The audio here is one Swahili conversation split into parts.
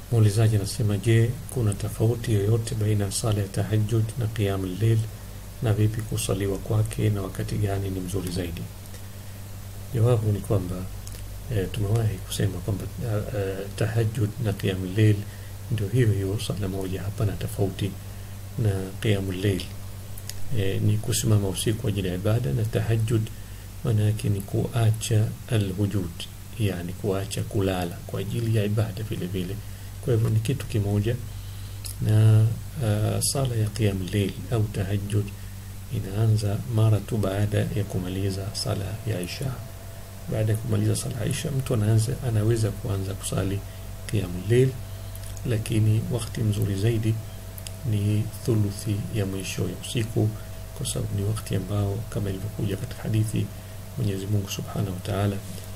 muulizaji anasema je kuna tofauti yoyote baina ya sala ya tahajjud na qiyam lleil na vipi kusaliwa kwake na wakati gani ni mzuri zaidi jawabu ni kwamba e, tumewahi kusema kwamba e, tahajjud na qiyam lleil ndio hiyo hiyo sala moja hapana tofauti na qiyam lleil e, ni kusimama usiku kwa ajili ya ibada na tahajjud maana yake ni kuacha alhujud yani kuacha kulala kwa ajili ya ibada vile vile kwa hivyo ni kitu kimoja na uh, sala ya qiyam lleil au tahajjud inaanza mara tu baada ya kumaliza sala ya isha baada ya kumaliza sala ya isha mtu anaanza anaweza kuanza kusali qiyam lleil lakini wakati mzuri zaidi ni thuluthi ya mwisho ya usiku kwa sababu ni wakati ambao kama ilivyokuja katika hadithi Mwenyezi Mungu Subhanahu wa Ta'ala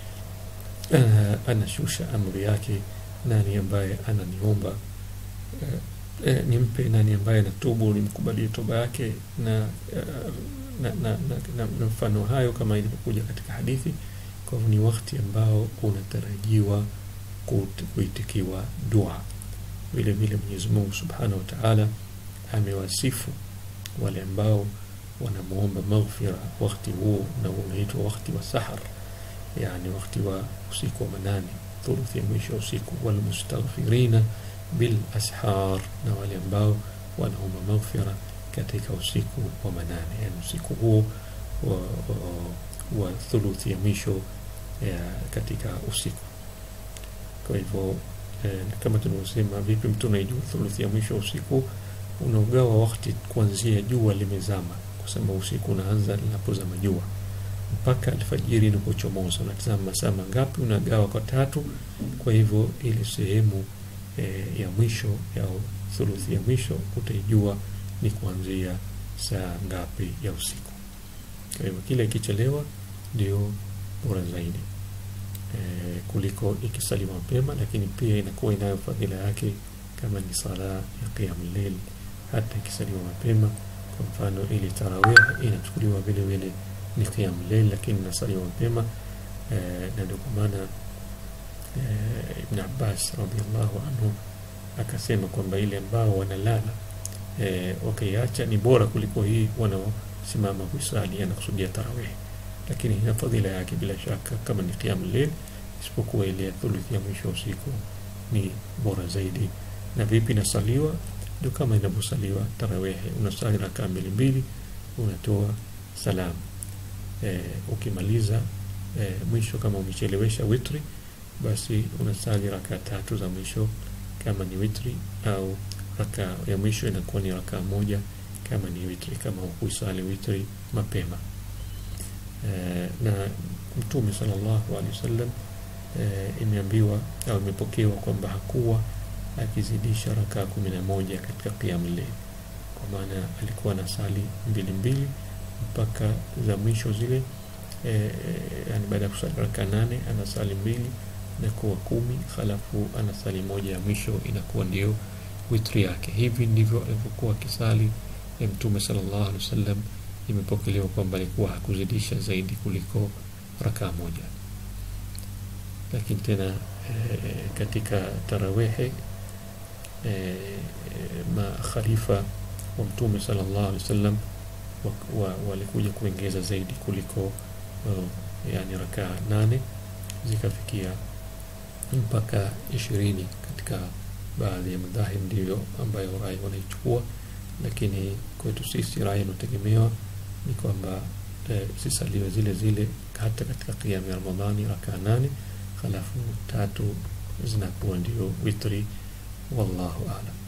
uh, anashusha amri yake nani ambaye ananiomba uh, uh, nimpe nani ambaye anatubu nimkubalie toba yake na, uh, na, na, na, na, na mfano hayo kama ilivyokuja katika hadithi kwa hivyo ni wakati ambao unatarajiwa kuitikiwa dua vile vile Mwenyezi Mungu Subhanahu wa Ta'ala amewasifu wale ambao wanamuomba maghfira wakati huo na unaitwa wakati wa sahar yani wakati wa usiku wa manane thuluthi ya mwisho usiku walmustaghfirina bil ashar na wale ambao wanaomba maghfira katika usiku wa manane yani usiku huo wa, wa, wa thuluthi ya mwisho ya katika usiku kwa hivyo eh, kama tunavyosema vipi mtu unaijua thuluthi ya mwisho usiku unaugawa wakati kuanzia jua limezama kusema usiku unaanza linapozama jua mpaka alfajiri inapochomoza unatazama masaa mangapi unagawa kwa tatu kwa hivyo ile sehemu e, ya mwisho ya thuluthi ya mwisho utaijua ni kuanzia saa ngapi ya usiku kwa hivyo kile ikichelewa ndio bora zaidi e, kuliko ikisaliwa mapema lakini pia inakuwa inayo fadhila yake kama ni sala ya qiyamul layl hata ikisaliwa mapema kwa mfano ili tarawih inachukuliwa vile vile ni qiyam layl lakini nasaliwa mapema e, na ndio kwa maana e, Ibn Abbas radhiallahu anhu akasema kwamba ile ambao wanalala e, wakiacha ni bora kuliko hii wanaosimama kuisali anakusudia tarawih lakini ina fadhila yake bila shaka kama ni qiyam layl isipokuwa ile ya thuluthi ya mwisho usiku ni bora zaidi na vipi nasaliwa ndio kama inavyosaliwa tarawehe unasali rakaa mbili mbili unatoa salamu e, ukimaliza e, mwisho kama umechelewesha witri basi unasali rakaa tatu za mwisho kama ni witri au rakaa ya mwisho inakuwa ni rakaa moja kama ni witri kama hukuisali witri mapema e, na mtume sallallahu alaihi wasallam e, imeambiwa au imepokewa kwamba hakuwa akizidisha rakaa kumi na moja katika qiyam layl kwa maana alikuwa na sali mbili mbili mpaka za mwisho zile e, yani baada ya kusali rakaa nane anasali mbili inakuwa kumi halafu anasali moja ya mwisho inakuwa ndio witri yake hivi ndivyo alivyokuwa akisali ya mtume sallallahu alaihi wasallam imepokelewa kwamba alikuwa hakuzidisha zaidi kuliko rakaa moja lakini tena e, katika tarawehe e, makhalifa wa mtume sallallahu alaihi wasallam wa, wa, walikuja kuongeza zaidi kuliko uh, yani rakaa nane zikafikia mpaka ishirini katika baadhi ya madhahib ndivyo ambayo rai wanaichukua lakini kwetu sisi rai inategemewa ni kwamba e, zisaliwe zile zile hata katika kiamu ya ramadhani rakaa nane halafu tatu zinakuwa ndio witri wallahu alam